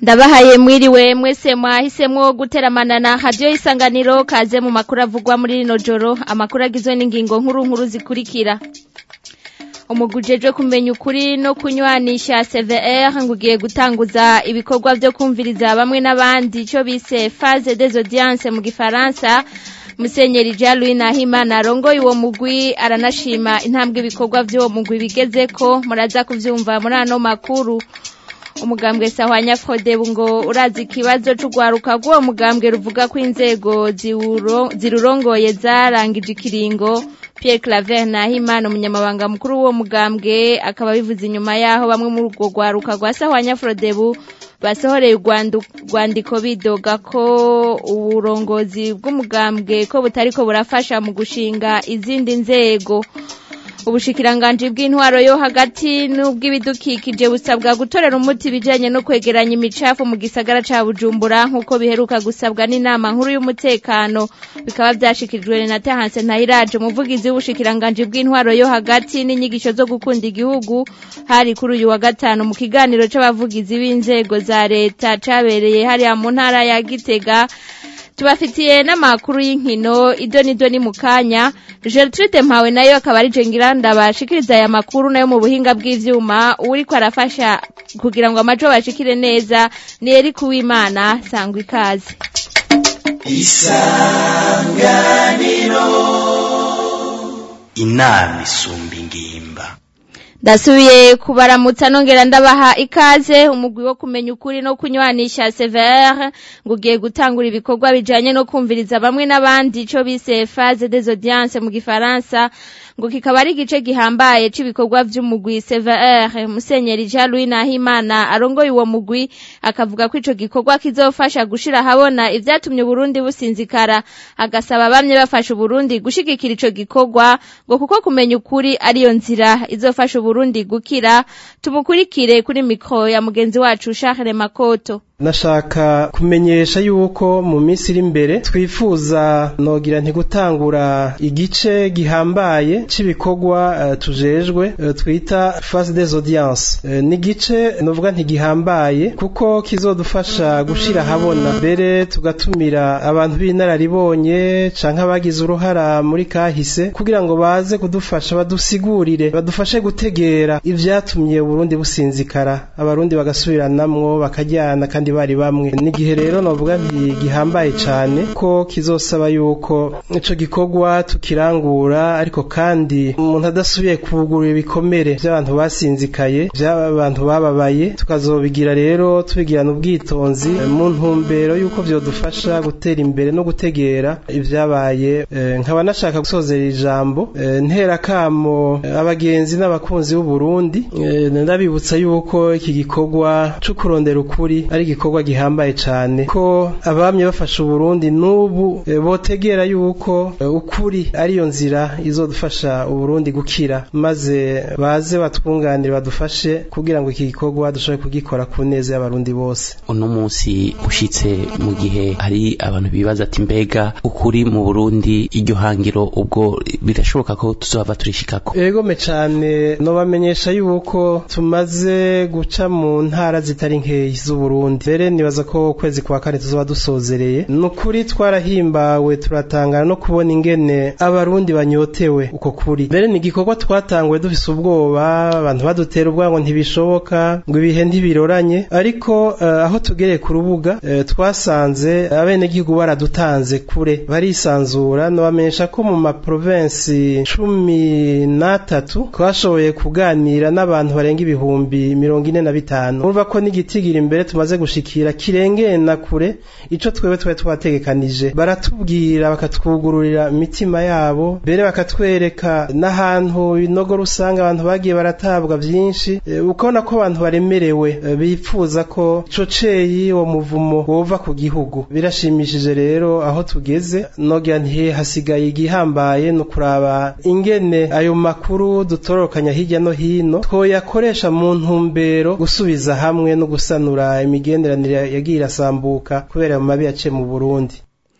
ndabahaye mwiriwe mwese mwahisemwo guteramana na radiyo isanganiro kaze mu makuru avugwa muri rino joro amakuru agizwe n'ingingo nkuru nkuru zikurikira umugwi ujejwe kumenya ukuri no kunywanisha CVR ngo ugiye gutanguza ibikorwa vyo kumviriza bamwe n'abandi ico bise phase des audiences mu gifaransa Musenyeri Jean Louis Nahimana arongoye uwo mugwi aranashima intambwe ibikorwa vy'uwo mugwi bigezeko muraza kuvyumva muri ano makuru umugambwe sahwanya Frodebu ngo urazi ikibazo c'ugwaruka rw'uwo mugambwe ruvuga ko inzego zirurongoye zarangije ikiringo Pierre Claver Nahimana umunyamabanga mukuru w'uwo mugambwe akaba bivuze inyuma yaho bamwe muri urwo rwaruka rwa sahwanya Frodebu basohoreye urwandiko bidoga ko uburongozi bw'umugambwe ko butariko burafasha mu gushinga izindi nzego ubushikiranganji bw'intwaro yo hagati n'ubw'ibidukikije busabwa gutorera umuti ibijanye no kwegeranya imicafu mu gisagara ca Bujumbura nk'uko biheruka gusabwa n'inama nkuru y'umutekano bikaba vyashikirijwe na Tahanse Ntahiraje umuvugizi w'ubushikiranganji bw'intwaro yo hagati n'inyigisho zo gukunda igihugu hari kuri uyu wa gatanu mu kiganiro c'abavugizi b'inzego za leta cabereye hariya mu ntara ya Gitega tubafitiye n'amakuru y'inkino idoni idoni mu kanya Gertrude Mpawe nayo akaba ari jengira ndabashikiriza aya makuru nayo mu buhinga bw'ivyuma uriko arafasha kugira ngo amajo bashikire neza ni Eric Uwimana sangwa ikaze Isanganiro inama isumba ingimba Dasubiye kubaramutsa nongera ndabaha ikaze umugwi wo kumenya ukuri no kunywanisha CVR ngo ugiye gutangura ibikorwa bijanye no kumviriza bamwe n'abandi ico bise phase des audiences mu gifaransa ngo kikaba ari igice gihambaye c'ibikorwa vy'umugwi CVR Musenyeri Jean Louis Nahimana arongoye uwo mugwi akavuga ko ico gikorwa kizofasha gushira habona ivyatumye Burundi businzikara agasaba bamye bafasha Burundi gushigikira ico gikorwa ngo kuko kumenya ukuri ariyo nzira izofasha Burundi gukira tumukurikire kuri mikro ya mugenzi wacu Charles Makoto nashaka kumenyesha yuko mu minsi iri imbere twifuza nogira ntigutangura igice gihambaye c'ibikorwa uh, tujejwe uh, twita phase des audiences uh, ni gice novuga ntigihambaye kuko kizodufasha gushira habona mbere tugatumira abantu b'inararibonye canke abagize uruhara muri kahise kugira ngo baze kudufasha badusigurire badufashe gutegera ivyatumye Burundi businzikara abarundi bagasubiranamwo bakajyana kandi bari bamwe n'igihe rero novuga nti gihambaye cane ko kizosaba yuko ico gikorwa tukirangura ariko kandi umuntu adasubiye kugurura ibikomere by'abantu basinzikaye by'abantu bababaye tukazobigira rero tubigirana ubwitonzi mu ntumbero yuko vyodufasha gutera imbere no gutegera ivyabaye nkaba nashaka gusozera ijambo ntera kamo abagenzi n'abakunzi b'u Burundi ndabibutsa yuko iki gikorwa co kurondera ukuri ari igikorwa gihambaye cane ko abamye bafasha Uburundi n'ubu e, botegera yuko e, ukuri ariyo nzira izodufasha Uburundi gukira maze baze batwunganire badufashe kugira ngo iki gikorwa dushobore kugikora ku neza y'abarundi bose uno munsi ushitse mu gihe hari abantu bibaza ati mbega ukuri mu Burundi iryo hangiro ubwo birashoboka ko tuzohava turishikako ego me cane no bamenyesha yuko tumaze guca mu ntara zitari nkeyi z'Uburundi mbere nibaza ko ukwezi kwa kane tuzoba dusozereye nukuri twarahimbawe turatangana no kubona ingene abarundi banyotewe uko kuri mbere ni igikorwa twatanguye dufise ubwoba abantu badutera ubwoba ngo ntibishoboka ngo ibihe ntibiroranye ariko uh, aho tugereye ku rubuga uh, twasanze abenegihugu baradutanze kure barisanzura nobamenyesha ko mu maprovensi cumi n'atatu twashoboye kuganira n'abantu barenga ibihumbi mirongo ine na bitanu urumva ko n'igitigira imbere tumaze gushikira kirengeye na kure ico twebwe twari twategekanije baratubwira bakatwugururira imitima yabo mbere bakatwereka n'ahantu inogo rusanga abantu bagiye baratabwa vyinshi e, ukabona ko abantu baremerewe e, bipfuza ko ico ceyi uwo muvumo wova ku gihugu birashimishije rero aho tugeze nogira nti hasigaye igihambaye no kuraba ingene ayo makuru dutororokanya hirya no hino twoyakoresha mu ntumbero gusubiza hamwe no gusanura imigenderanire yagiye irasambuka kubera mu mabi yaciye mu Burundi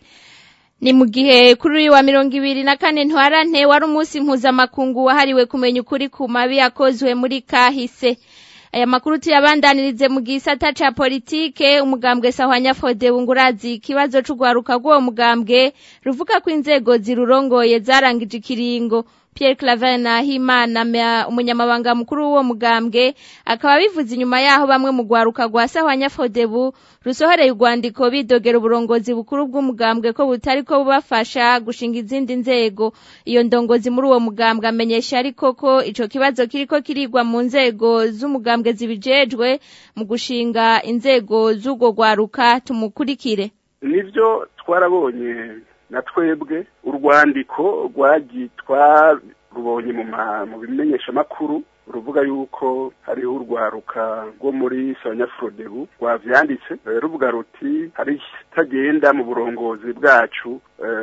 ni mu gihe kuri uyu wa mirongo ibiri na kane ntwarante wari umunsi mpuzamakungu wahariwe kumenya ukuri ku mabi yakozwe muri kahise aya makuru tuyabandanirize mu gisata ca politike umugambwe sahwanya Frode Bungurazi ikibazo c'ugwaruka rw'uwo mugambwe ruvuga ko inzego zirurongoye zarangije ikiringo Pierre Claver Nahimana umunyamabanga mukuru w'uwo mugambwe akaba bivuze inyuma yaho bamwe mu gwaruka rwa Sahwanya Fodebu rusohoreye urwandiko bidogera uburongozi bukuru bw'umugambwe ko butari ko bubafasha gushinga izindi nzego iyo ndongozi muri uwo mugambwe amenyesha ariko ko ico kibazo kiriko kirigwa mu nzego z'umugambwe zibijejwe mu gushinga inzego z'ubwo gwaruka tumukurikire nivyo twarabonye na twebwe urwandiko rwagitwa rubonye mu bimenyeshamakuru ruvuga yuko hariho urwaruka rwo muri Sanyafrodebu rwavyanditse ruvuga ruti hari itagenda mu burongozi bwacu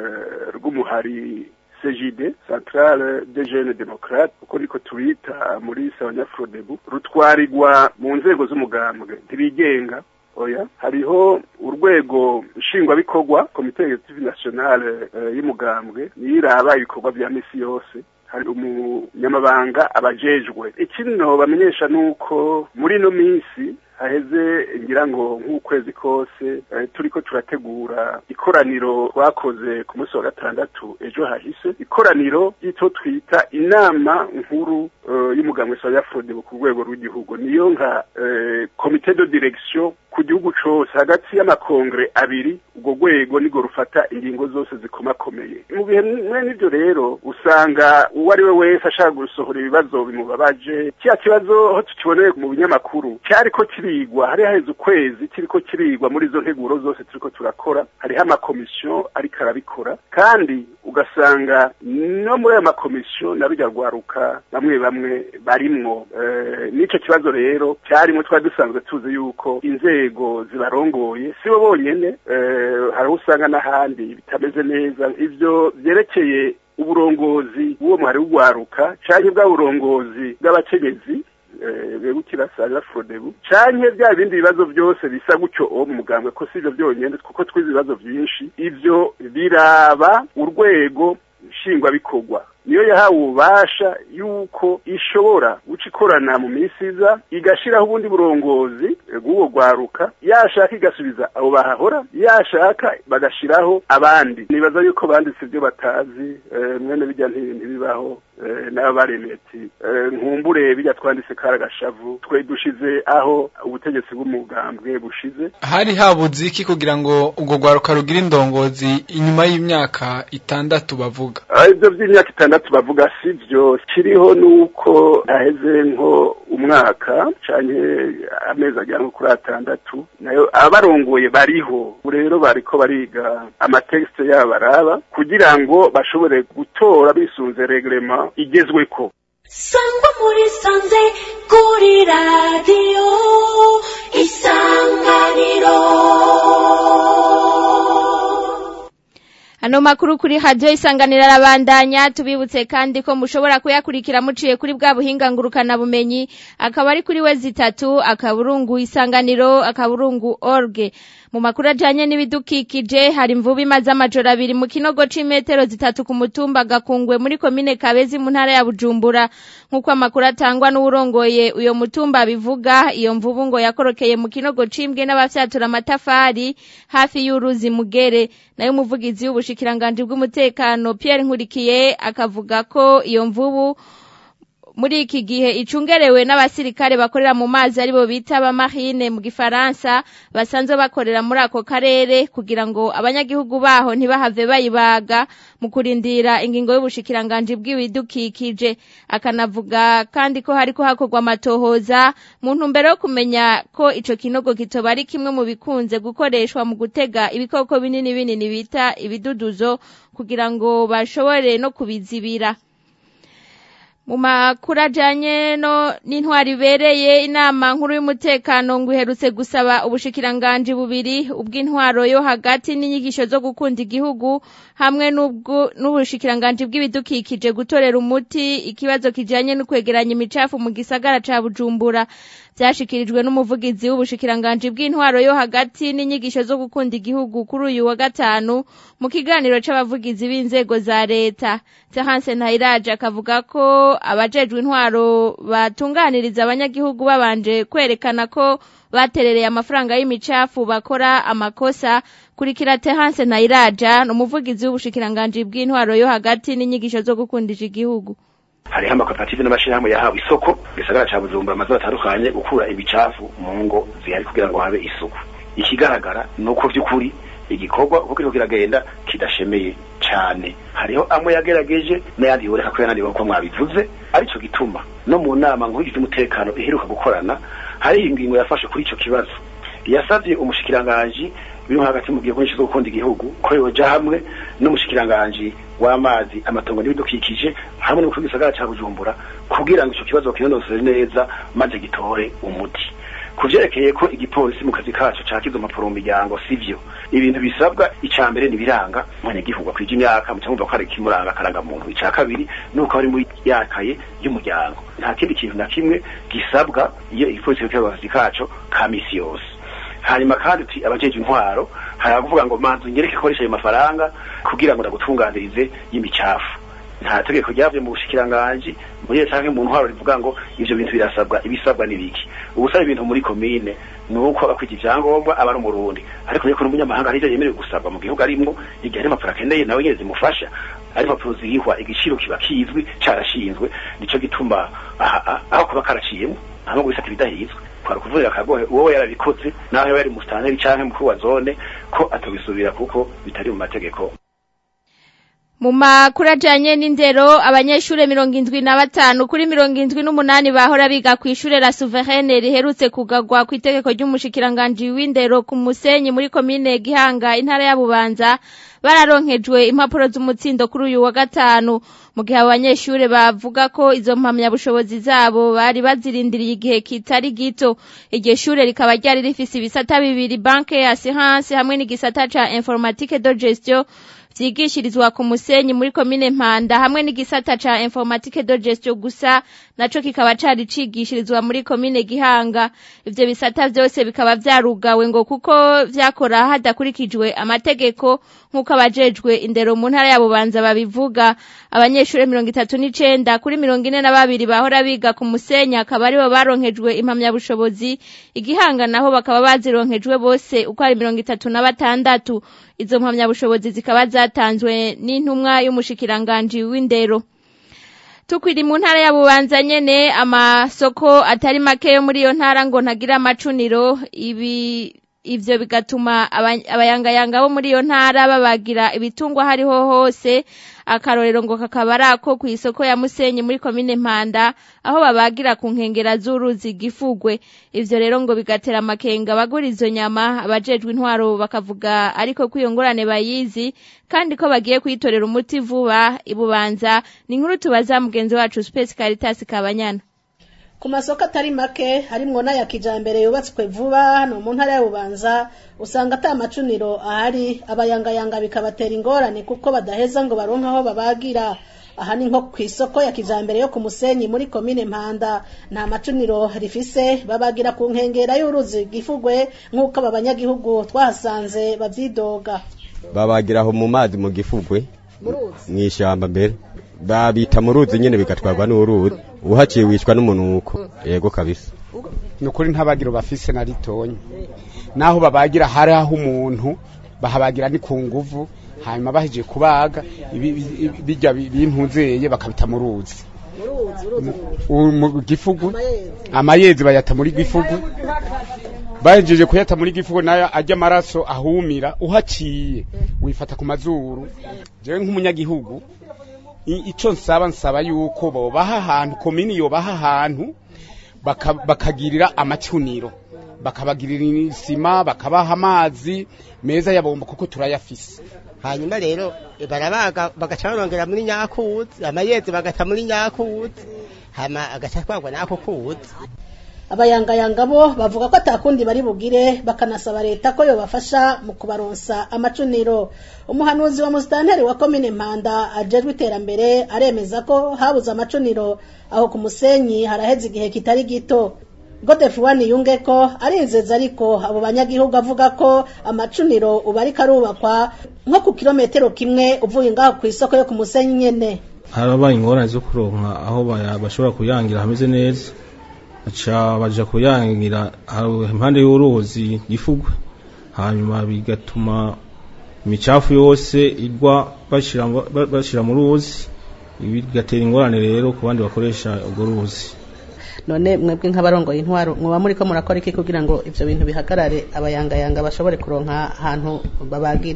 rw'umuhari CJD Centrale des Jeunes Démocrates uko niko tubita muri Sanyafrodebu rutwarirwa mu nzego z'umugambwe ntibigenga oya hariho urwego nshingwabikorwa komite executive nationale y'umugambwe niyo iraba ibikorwa vya misi yose hari umunyamabanga abajejwe ikino bamenyesha nuko muri ino minsi haheze ngira ngo nk'ukwezi kose turiko turategura ikoraniro twakoze ku munsi wa gatandatu ejo hahise ikoraniro ry'icyo twita inama nkuru y'umugambwe soya frode ku rwego rw'igihugu niyo nka komite de direction ku gihugu cose hagati y'amakongre abiri ubwo rwego nirwo rufata ingingo zose zikomakomeye mu bihe mwe n'ivyo rero usanga uwo ari we wese ashaka gusohora ibibazo bimubabaje kiya kibazo aho tukiboneye mu binyamakuru cyariko kirigwa hari haheze ukwezi kiriko kirigwa muri izo nteguro zose turiko turakora hariho amakomisiyo ariko arabikora kandi ugasanga no muri ayo makomisiyo nabijya rwaruka bamwe bamwe barimwo n'ico kibazo rero cyarimwo twari dusanzwe tuzi yuko inzego zibarongoye sibo bonyene hariho usanga n'ahandi bitameze neza ivyo vyerekeye uburongozi bw'uwo mwari w'ugwaruka canke bwa burongozi bw'abakenyezi begukira sanga frodebu canke bya bindi bibazo byose bisa gutyo uwo mu mugambwe ko sivyo byonyene kuko twize ibibazo vyinshi ivyo biraba urwego nshingwabikorwa niyo yahawe ububasha yuko ishobora guca ikorana mu minsi iza igashiraho ubundi burongozi bw'uwo rwaruka yashaka igasubiza abo bahahora yashaka bagashiraho abandi nibaza yuko banditse ibyo batazi mwene bijya ntibibaho n'aba baremeye ati nkumbure bijya twanditse kari agashavu twe dushize aho ubutegetsi bw'umugambwe bushize hari habuze iki kugira ngo ubwo rwaruka rugire indongozi inyuma y'imyaka itandatu bavuga ibyo by'imyaka itandatu bavuga si byo kiriho nuko haheze nko umwaka canke amezi agera nko kuri atandatu nayo abarongoye bariho rero bariko bariga amatekste yabo baraba kugira ngo bashobore gutora bisunze reglema igezweko sangwa muri sanze kuri radiyo isanganiro Ano makuru kuri radio isanganira arabandanya tubibutse kandi ko mushobora kuyakurikira muciye kuri bwa buhinga ngurukana bumenyi akaba ari kuri we zitatu akaburungu isanganiro akaburungu org mu makuru ajanye n'ibidukikije hari imvubu imaze amajoro abiri mu kinogo c'imetero zitatu ku mutumba gakungwe muri komine Kabezi mu ntara ya Bujumbura nk'uko amakuru atangwa n'uwurongoye uyo mutumba bivuga iyo mvubu ngo yakorokeye mu kinogo cimbwe n'abafyatura amatafari hafi y'uruzi mugere nayo umuvugizi w'ubushikiranganje bw'umutekano Pierre Nkurikiye akavuga ko iyo mvubu muri iki gihe icungerewe n'abasirikare bakorera mu mazi aribo bita abamarine mu gifaransa basanzwe bakorera muri ako karere kugira ngo abanyagihugu baho ntibahave bayibaga mu kurindira ingingo y'ubushikiranganje bw'ibidukikije akanavuga kandi ko hariko hakorwa amatohoza mu ntumbero yo kumenya ko ico kinogo kitoba ari kimwe mu bikunze gukoreshwa mu gutega ibikoko binini binini bita ibiduduzo kugira ngo bashobore no kubizibira mu makuru ajanye no n'intwari ibereye inama nkuru y'umutekano ngo iherutse gusaba ubushikiranganji bubiri ubw'intwaro yo hagati n'inyigisho zo gukunda igihugu hamwe n'ubushikiranganji bw'ibidukikije gutorera umuti ikibazo kijanye no kwegeranya imicafu mu gisagara ca Bujumbura byashikirijwe n'umuvugizi w'ubushikiranganji bw'intwaro yo hagati n'inyigisho zo gukunda igihugu kuri uyu wa gatanu mu kiganiro c'abavugizi b'inzego za leta Terence Ntayiraje akavuga ko abajejwe intwaro batunganiriza abanyagihugu babanje kwerekana ko baterereye amafaranga y'imicafu bakora amakosa kurikira Terence Ntayiraja n'umuvugizi w'ubushikiranganji bw'intwaro yo hagati n'inyigisho zo gukundisha igihugu hariho amakoperative n'amashirahamwe yahawe isoko gisagara ca Bujumbura amazu atandukanye gukura ibicafu mu ngo zihari kugira ngo habe isuku ikigaragara nuko vy'ukuri igikorwa uko kiriko kiragenda kidashemeye cane hariho amwe yagerageje n'ayandi yoreka ko yananiwe uko mwabivuze arico gituma no mu nama nkuru y'umutekano iheruka gukorana hariho ingingo yafashe kuri ico kibazo yasavye umushikiranganji biri hagati mu gihe kunshi zo gukunda igihugu ko yoja hamwe n'umushikiranganji w'amazi amatongo n'ibidukikije hamwe n'umukuru w'igisagara ca Bujumbura kugira ngo ico kibazo kinonosore neza maze gitore umuti kuvyerekeye ko igipolisi mu kazi kaco cakiza impapuro mu miryango sivyo ibintu bisabwa ica mbere nibiranga umunyagihugu akwije imyaka muca mwumva ko ari kimuranga akaranga muntu ica kabiri nuko ari muri yakaye y'umuryango nta kindi kintu na kimwe gisabwa iyo igipolisi kiriko akazi kaco ka misi yose hanyuma kandi uti abajeje intwaro hari kuvuga ngo manzu nyereke koresha ayo mafaranga kugira ngo ndagutunganirize y'imicafu nta tegeko ryavuye mu bushikiranganji muri iyo canke mu ntwaro rivuga ngo ivyo bintu birasabwa ibisabwa n'ibiki ubusaba ibintu muri komine ni uko abakwita ivyangombwa aba ari umurundi ariko reko n'umunyamahanga arivyo yemerewe gusabwa mu gihugu arimwo igihe hari impapuro akeneye nawe nyene zimufasha ari impapuro zirihwa igiciro kiba kizwi carashinzwe nico gituma aho kuba karaciyemwo ntabwo bisata ibidahizwe kwari kuvurira akagohe uwo yarabikoze naho yaba yari musitanteri canke mukuru wa zone ko atobisubira kuko bitari mu mategeko mu makuru ajanye n'indero abanyeshure mirongo indwi na batanu kuri mirongo indwi n'umunani bahora biga kw'ishure la souveraine riherutse kugagwa kw'itegeko ry'umushikiranganji w'indero ku musenyi muri komine gihanga intara ya bubanza bararonkejwe impapuro z'umutsindo kuri uyu wa gatanu mu gihe abo banyeshure bavuga ko izo mpamyabushobozi zabo bari bazirindiriye igihe kitari gito iryo shure rikaba ryari rifise ibisata bibiri banke ya assurance hamwe n'igisata ca informatique de gestion vyigishirizwa ku musenyi muri komine mpanda hamwe n'igisata ca informatique de gestion gusa naco kikaba cari cigishirizwa muri komine gihanga ivyo bisata vyose bikaba vyarugawe ngo kuko vyakora hadakurikijwe amategeko nk'uko abajejwe indero mu ntara ya bubanza babivuga abanyeshure mirongo itatu n'icenda kuri mirongo ine na babiri bahora biga ku musenyi akaba aribo baronkejwe impamyabushobozi igihanga naho bakaba bazironkejwe bose uko ari mirongo itatu na batandatu izo mpamyabushobozi zikaba zatanzwe n'intumwa y'umushikiranganji w'indero tukwiri mu ntara ya bubanza nyene amasoko atari make yo muri iyo ntara ngo ntagira amacuniro ibi ivyo bigatuma abayangayanga bo muri iyo ntara babagira ibitungwa hariho hose akarorero ngo kakaba ari ako kw'isoko ya musenyi muri komine mpanda aho babagira ku nkengera z'uruzi gifugwe ivyo rero ngo bigatera amakenga bagura izo nyama abajejwe intwaro bakavuga ariko ko iyo ngorane bayizi kandi ko bagiye kuyitorera umuti vuba ibubanza ni inkuru tubaza mugenzi wacu Space Caritas Kabanyana ku masoko atari make harimwo n'aya kijambere yubatswe vuba hano mu ntara ya bubanza usanga ata macuniro ahari abayangayanga bikabatera ingorane kuko badaheza ngo baronke aho babagira aha ni nko ku isoko ya kijambere yo ku musenyi muri komine mpanda nta macuniro rifise babagira ku nkengera y'uruzi gifugwe nk'uko aba banyagihugu twahasanze bavyidoga babagira aho mu mazi mu gifugwe mw'ishamba mbere babita mu ruzi nyene bigatwarwa n'uruzi uhaciye wicwa n'umunuko yego kabisa ni ukuri ntabagiro bafise na ritonya naho babagira hari aho umuntu bahabagira ni ku nguvu hanyuma bahejeje kubaga bijya bintunzeye bakabita mu ruzi mu gifugu amayezi bayata muri gifugu bahejeje kuyata muri gifugu nayo ajya amaraso ahumira uhaciye wifata ku mazuru jewe nk'umunyagihugu icyo nsaba nsaba yuko bobaha ahantu komini yobaha ahantu bakagirira amacuniro bakabagirira isima bakabaha amazi meza ya bomba kuko turayafise hanyuma rero barabaga bagaca barongera muri nyakuzi amayezi bagata muri nyakuzi hama agaca twagwa nako kuzi abayangayanga bo bavuga ko atakundi bari bugire bakanasaba leta ko yobafasha mu kubaronsa amacuniro umuhanuzi wa musitanteri wa komine mpanda ajejwe iterambere aremeza ko habuze amacuniro aho ku musenyi haraheze igihe kitari gito Godefroid yunge ko arinzeza ariko abo banyagihugu avuga ko amacuniro ubu ariko arubakwa nko ku kilometero kimwe uvuye ngaho ku isoko yo ku musenyi nyene harabaye ingorane zo kuronka aho baya- bashobora kuyangira hameze neza baca baja kuyangira aho impande y'uruzi gifugwe hanyuma bigatuma imicafu yose igwa bashira mu- ba- bashira mu ruzi ibi bigatera ingorane rero ku bandi bakoresha urwo ruzi none mwebwe nk'abarongoye intwaro muba muri ko murakora iki kugira ngo ivyo bintu bihagarare abayangayanga bashobore kuronka ahantu babagira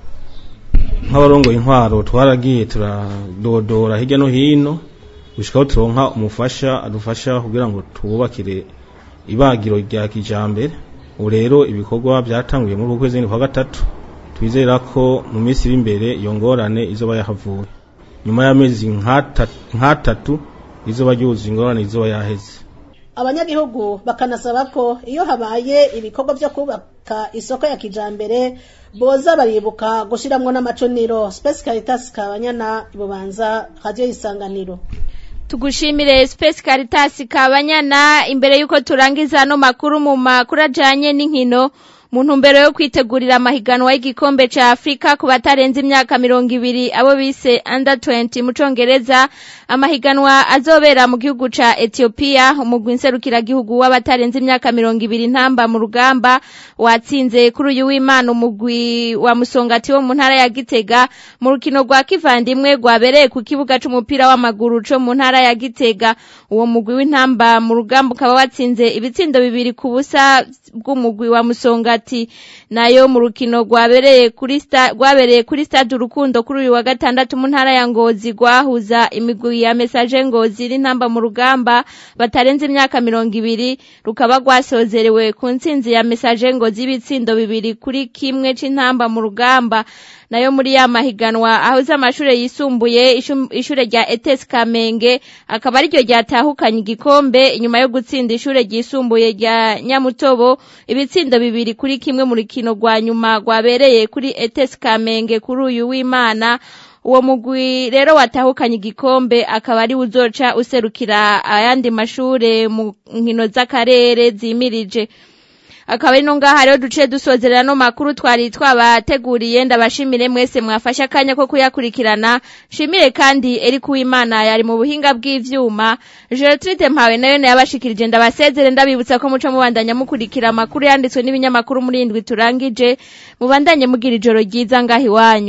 nk'abarongoye intwaro twaragiye turadodora hirya no hino gushikaho turonka umufasha adufasha kugira ngo tububakire ibagiro rya kijambere ubu rero ibikorwa byatanguye muri uku kwezi kwa gatatu twizera ko mu minsi iri imbere iyo ngorane izoba yahavuye nyuma y'amezi nk'ata- nk'atatu izoba ryuzuye ingorane izoba yaheze abanyagihugu bakanasaba ko iyo habaye ibikorwa vyo kubaka isoko ya kijambere boza baribuka gushiramwo n'amacuniro Space Caritas Kabanyana ibubanza radio isanganiro Tugushimire Space Caritas Kabanyana imbere yuko turangiza no makuru mu makuru ajanye n'inkino mu ntumbero yo kwitegurira amahiganwa y'igikombe ca Afrika ku batarenze imyaka mirongo ibiri abo bise under 20 mu congereza amahiganwa azobera mu gihugu ca Ethiopia umugwi nserukiragihugu w'abatarenze imyaka mirongo ibiri ntamba mu rugamba watsinze kuri uyu w'Imana umugwi wa Musongati wo mu ntara ya Gitega mu rukino rwa kivandimwe rwabereye ku kibuga c'umupira w'amaguru co mu ntara ya Gitega uwo mugwi w'intamba mu rugamba ukaba watsinze ibitsindo bibiri ku busa bw'umugwi wa Musongati nayo mu rukino rwabereye kuri sta rwabereye kuri stade urukundo kuri uyu wa gatandatu mu ntara ya Ngozi rwahuza imigwi ya Message Ngozi n'intamba mu rugamba batarenze imyaka mirongo ibiri rukaba rwasozerewe ku ntsinzi ya Message Ngozi ibitsindo bibiri kuri kimwe c'intamba mu rugamba nayo muri ya mahiganwa ahuze amashure yisumbuye ishu- ishure rya ETS Kamenge akaba ariryo ryatahukanye igikombe inyuma yo gutsinda ishure ryisumbuye rya Nyamutobo ibitsindo bibiri kuri kimwe mu rukino rwa nyuma rwabereye kuri ETS Kamenge kuri uyu w'Imana uwo mugwi rero watahukanye igikombe akaba ari uzoca userukira ayandi mashure mu nkino z'akarere zimirije akaba ari no ngaha rero duce dusozerera no makuru twari twabateguriye ndabashimire mwese mwafashe akanya ko kuyakurikirana shimire kandi Eric Uwimana yari mu buhinga bw'ivyuma Gertrude Mpawe nayo yabashikirije ndabasezere ndabibutsa ko muco mubandanya mukurikira amakuru yanditswe n'ibinyamakuru muri indwi turangije mubandanye mugira ijoro ryiza ngaha iwanyu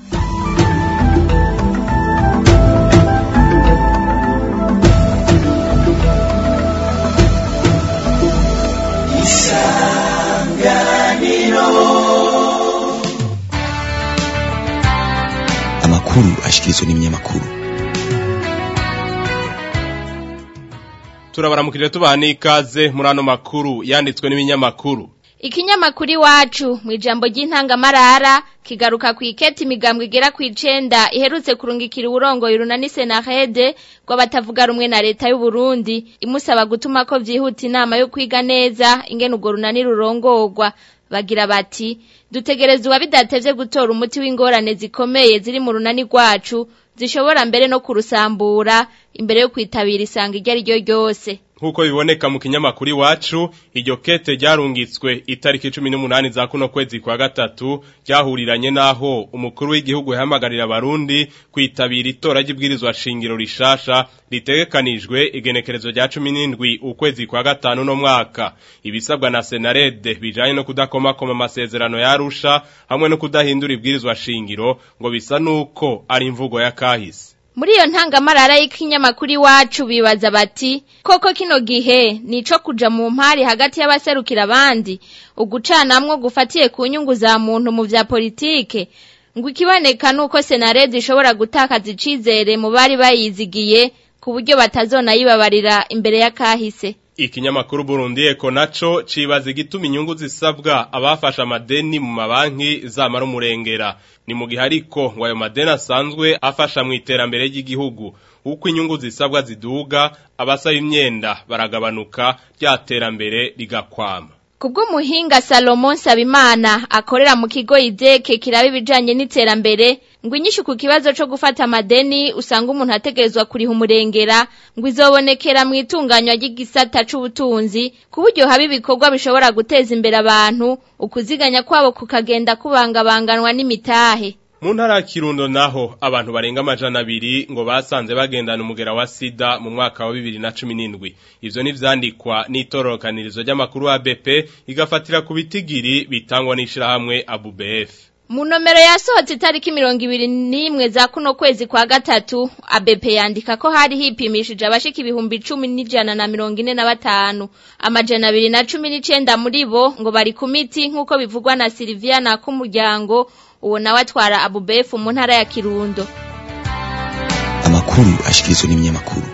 amakuru ashikirizwa n'ibinyamakuru turabaramukije tubaha n'ikaze muri ano makuru yanditswe n'ibinyamakuru Ikinyamakuru iwacu mu ijambo ry'intangamarara kigaruka ku iketi imigambwe igera ku icenda iherutse kurungikira uburongoye urunani senahede rw'abatavuga rumwe na leta y'u Burundi imusaba gutuma ko vyihuta inama yo kwiga neza ingene urwo runani rurongorwa bagira bati dutegerezwa bidatevye gutora umuti w'ingorane zikomeye ziri mu runani rwacu zishobora mbere no kurusambura imbere yo kwitabira isanga iryo ari ryo ryose nk'uko biboneka mu kinyamakuru iwacu iryo kete ryarungitswe itariki cumi n'umunani za kuno kwezi kwa gatatu ryahuriranye n'aho umukuru w'igihugu yahamagarira abarundi kwitabira itora ry'ibwirizwa shingiro rishasha ritegekanijwe igenekerezo rya cumi n'indwi ukwezi kwa gatanu no mwaka ibisabwa na senarede bijanye no kudakomakoma amasezerano yarusha hamwe no kudahindura ibwirizwa shingiro ngo bisa nuko ari imvugo ya kahise Muri iyo ntangamarara y'ikinyamakuru iwacu bibaza bati koko kino gihe nico kuja mu mpari hagati y'abaserukira abandi ugucanamwo gufatiye ku nyungu za muntu mu vya politike ngo ikiboneka nuko senarede ishobora gutakaza icizere mu bari bayizigiye ku buryo batazonayibabarira imbere ya kahise Ikinyamakuru Burundi Eko naco cibaza igituma inyungu zisabwa abafasha amadeni mu mabanki zamara umurengera ni mu gihe ariko ngo ayo madeni asanzwe afasha mu iterambere ry'igihugu uko inyungu zisabwa ziduga abasaba imyenda baragabanuka rya terambere rigakwama Kubw'umuhinga Salomon Sabimana akorera mu kigo izeke kiraba ibijanye n'iterambere ngo inyishu ku kibazo co gufata amadeni usanga umuntu ategerezwa kuriha umurengera ngo izobonekera mu itunganywa ry'igisata c'ubutunzi ku buryo haba ibikorwa bishobora guteza imbere abantu ukuziganya kwabo kukagenda kubangabanganwa n'imitahe mu ntara ya kirundo naho abantu barenga amajana abiri ngo basanze bagendana umugera wa sida mu mwaka wa bibiri na cumi n'indwi ivyo n'ivyandikwa n'itororokanirizo ry'amakuru wa BP igafatira ku bitigiri bitangwa n'ishirahamwe ABUBF mu nomero yasohotse itariki mirongo ibiri n'imwe za kuno kwezi kwa gatatu ABP yandika ko hari hipimishije abashika ibihumbi cumi n'ijana na mirongo ine na batanu amajana abiri na cumi n'icenda muri bo ngo bari ku miti nk'uko bivugwa na Silviana k'umuryango uwo nawe atwara abubefu mu ntara ya kirundo amakuru ashikirizwa n'ibinyamakuru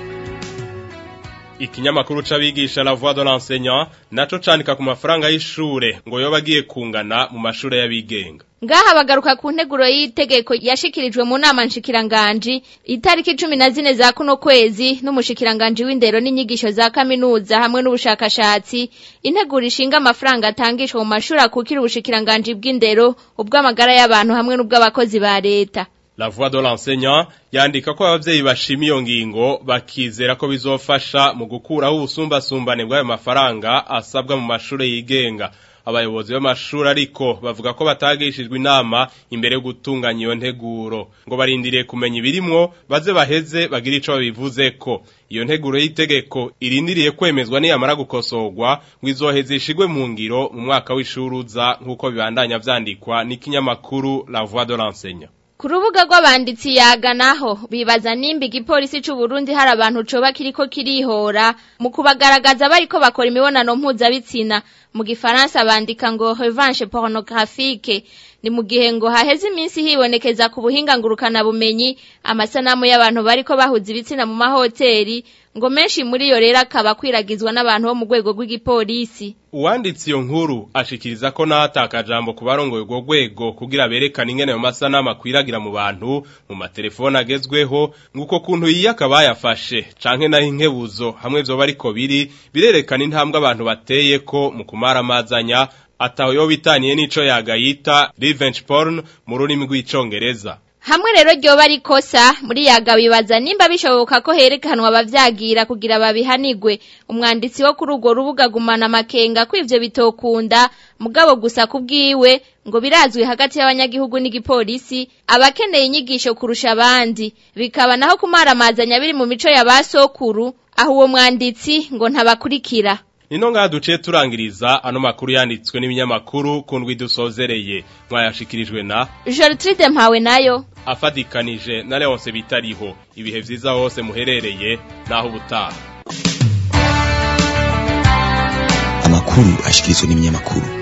ikinyamakuru c'abigisha la voix de l'enseignant naco canika ku mafaranga y'ishure ngo yoba agiye kungana mu mashure y'abigenga ngaha bagaruka ku nteguro y'itegeko yashikirijwe mu nama nshikiranganji itariki cumi na zine za kuno kwezi n'umushikiranganji w'indero n'inyigisho za kaminuza hamwe n'ubushakashatsi integuro ishinga amafaranga atangishwa mu mashuri akukira ubushikiranganji bw'indero ubw'amagara y'abantu hamwe n'ubw'abakozi ba leta La voix de l'enseignant yandika ko abavyeyi bashima iyo ngingo bakizera ko bizofasha mu gukuraho ubusumbasumbane bw'ayo mafaranga asabwa mu mashure yigenga abayobozi b'amashuri ariko bavuga ko batagishijwe inama imbere yo gutunganya iyo nteguro ngo barindiriye kumenya ibirimwo baze baheze bagira ico babivuze ko iyo nteguro y'itegeko irindiriye kwemezwa niyamara gukosorwa ngo izoheze ishigwe mu ngiro mu mwaka w'ishuri uza nk'uko bibandanya vyandikwa n'ikinyamakuru La Voix de l'enseignant ku rubuga rw'abanditsi yaganaho bibaza nimba igipolisi c'u Burundi hari abantu coba kiriko kirihora mu kubagaragaza bariko bakora imibonano mpuzabitsina mu gifaransa bandika ngo revanche pornographique ni mu gihe ngo haheze iminsi hibonekeza ku buhinga ngurukana bumenyi amasanamu y'abantu bariko bahuza ibitsina mu mahoteli ngo menshi muri yo rero akaba kwiragizwa n'abantu bo mu rwego rw'igipolisi uwanditse iyo nkuru ashikiriza ko n'ahatakajambo ku barongoye urwo rwego kugira berekane ingene ayo masanamu akwiragira mu bantu mu matelefone agezweho nguko kuntu yiyaka bayafashe canke naho inkebuzo hamwe vyoba ariko biri birerekana intambwe abantu bateye ko mu kumara amazanya ataho yo bitaniye n'ico yagayita revenge porn mu rurimi rw'icongereza hamwe rero ryoba ari kosa muri yaga bibaza nimba bishoboka ko herekanwa abavyagira kugira babihanigwe umwanditsi wo kuri urwo rubuga gumana amakenga ko ivyo bitokunda mugabo gusa kubwiwe ngo birazwi hagati y'abanyagihugu n'igipolisi abakeneye inyigisho kurusha abandi bikaba naho kumaramazanya biri mu mico ya basokuru aho uwo mwanditsi ngo ntabakurikira Nino ngaha duciye turangiriza ano makuru yanditswe n'ibinyamakuru ku ndwi dusozereye mwayashikirijwe na Gertrude Mpawe nayo afadikanije na Leonce bitariho ibihe vyiza hose muherereye naho ubutaha amakuru ashikirizwa n'ibinyamakuru